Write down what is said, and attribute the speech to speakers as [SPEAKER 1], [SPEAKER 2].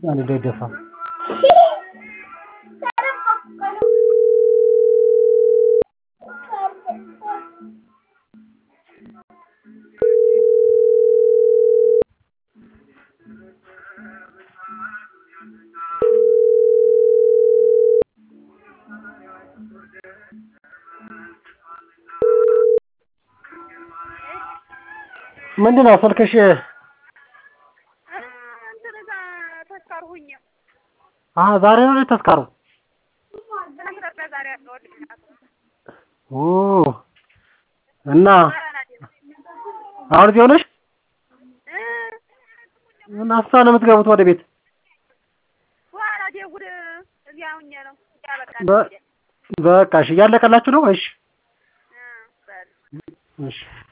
[SPEAKER 1] አንድ እንዳይደፋ ምንድን ነው ስልክሽ
[SPEAKER 2] እንትን እዛ ተስካር ሁኜ
[SPEAKER 1] አሀ ዛሬ ነው እንዴ ተስካሩ
[SPEAKER 2] ትናንት ዛሬ ያለው
[SPEAKER 1] ኦ እና አሁን እዚህ ሆነሽ እና እሷ ነው የምትገቡት ወደ ቤት
[SPEAKER 2] በኋላ ደውል እዚያ ሁኜ ነው ያበቃ
[SPEAKER 1] በ- በቃ እሺ እያለቀላችሁ ነው እሺ
[SPEAKER 2] በል
[SPEAKER 1] እሺ